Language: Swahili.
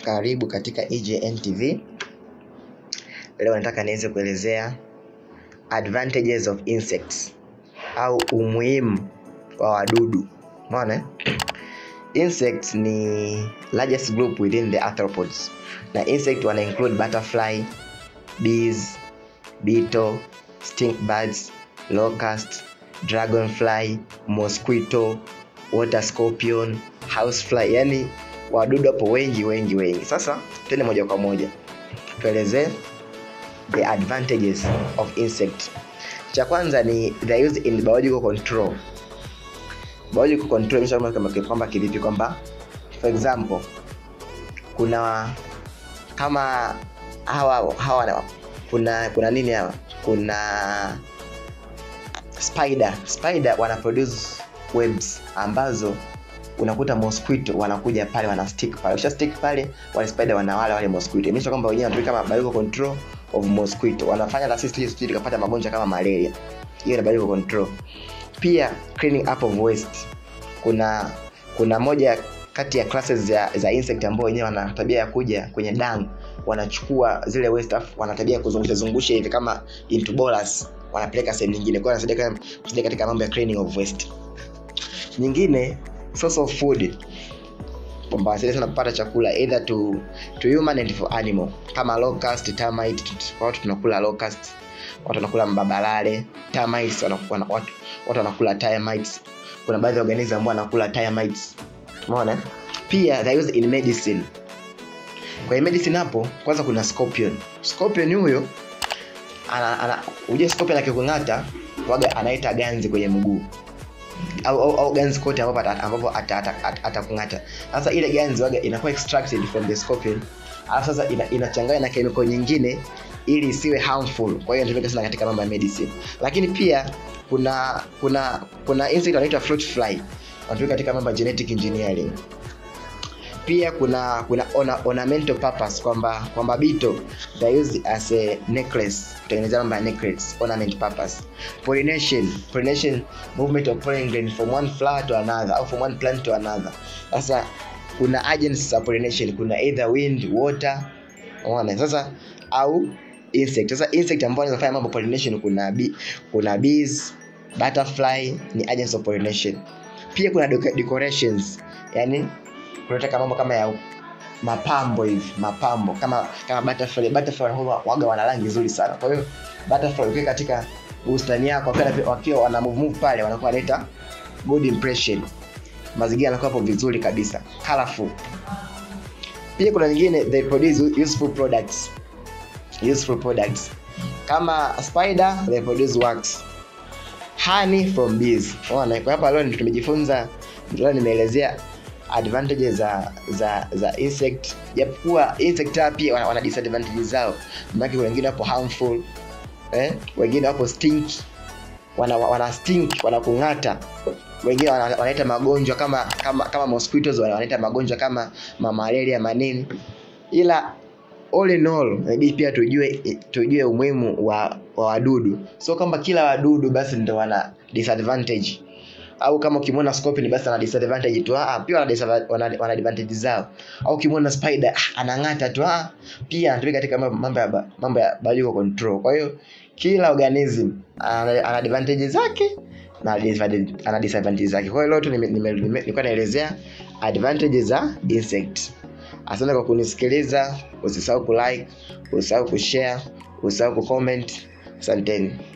karibu EJN EJN TV. Leo nataka niweze kuelezea advantages of insects au umuhimu wa wadudu. Umeona? Insects ni largest group within the arthropods. Na insect wana include butterfly, bees, beetle, stink birds, locust, dragonfly, mosquito, water scorpion, housefly. Yani wadudu hapo wengi wengi wengi. Sasa twende moja kwa moja tuelezee the advantages of insect. Cha kwanza ni they used in biological control. Biological control imesema kama kwamba kivipi kwamba for example kuna kama hawa hawa kuna kuna nini hawa kuna spider spider wana produce webs ambazo unakuta mosquito wanakuja pale wana stick pale ukisha stick pale wale spider wanawala wale mosquito imesha kwamba wenyewe wanatumika kama biological control of mosquito wanafanya na sisi sisi tukapata magonjwa kama malaria hiyo ni biological control pia cleaning up of waste kuna kuna moja kati ya classes za, za insect ambao wenyewe wana tabia ya kuja kwenye dung wanachukua zile waste afu wana tabia ya kuzungusha zungusha hivi kama into bolus wanapeleka sehemu nyingine kwa hiyo wanasaidia kusaidia katika mambo ya cleaning of waste nyingine source of food kwamba wasaidia sana kupata chakula either to, to human and for animal kama locust termite watu tunakula locust watu wanakula mbabalale termites wanakuwa watu watu wanakula termites kuna baadhi ya organism ambao wanakula termites umeona pia they use in medicine kwenye medicine hapo kwanza kuna scorpion scorpion huyo ana, ana uje scorpion akikung'ata waga anaita ganzi kwenye mguu au, au, au ganzi kote ambapo ambapo atakung'ata sasa ile ganzi waga inakuwa extracted from the scorpion alafu sasa ina, inachanganya na chemical nyingine ili isiwe harmful kwa hiyo inatumika sana katika mambo ya medicine lakini pia kuna kuna kuna insect wanaitwa fruit fly wanatumika katika mambo ya genetic engineering pia kuna kuna ona, ornamental purpose kwamba kwamba bito they use as a necklace kutengeneza mambo ya necklace ornament purpose pollination pollination movement of pollen grain from one flower to another au from one plant to another sasa kuna agents za pollination kuna either wind water unaona sasa au insect sasa insect ambao wanafanya mambo pollination kuna bee, kuna bees butterfly ni agents of pollination pia kuna decorations yani kunataka mambo kama ya mapambo hivi mapambo kama kama butterfly butterfly waga wana rangi nzuri sana kwa hiyo butterfly ukiwa katika bustani yako wakiwa wakiwa wana move move pale wanakuwa wanaleta good impression mazingira yanakuwa hapo vizuri kabisa colorful pia kuna nyingine they produce useful products useful products kama spider they produce wax honey from bees unaona kwa hapa leo tumejifunza leo nimeelezea advantages za za za insect japokuwa insect pia wana, wana disadvantages zao maana kuna wengine wapo harmful eh wengine wapo stink wana wana stink wanakung'ata wengine wanaleta wana magonjwa kama kama kama mosquitoes wanaleta magonjwa kama malaria manini ila all in all inabidi pia tujue tujue umuhimu wa, wa wadudu so kwamba kila wadudu basi ndo wana disadvantage au kama ukimwona scorpion basi ana disadvantage tu ah pia wana, wana, wana advantage zao au ukimwona spider ah, anang'ata tu ah pia anatumika katika mambo ya mambo ya biological control kwa hiyo kila organism ana, ana advantage zake na ana disadvantage zake kwa hiyo leo tu nilikuwa naelezea advantages za insect asante kwa kunisikiliza usisahau kulike usisahau kushare usisahau kucomment asanteni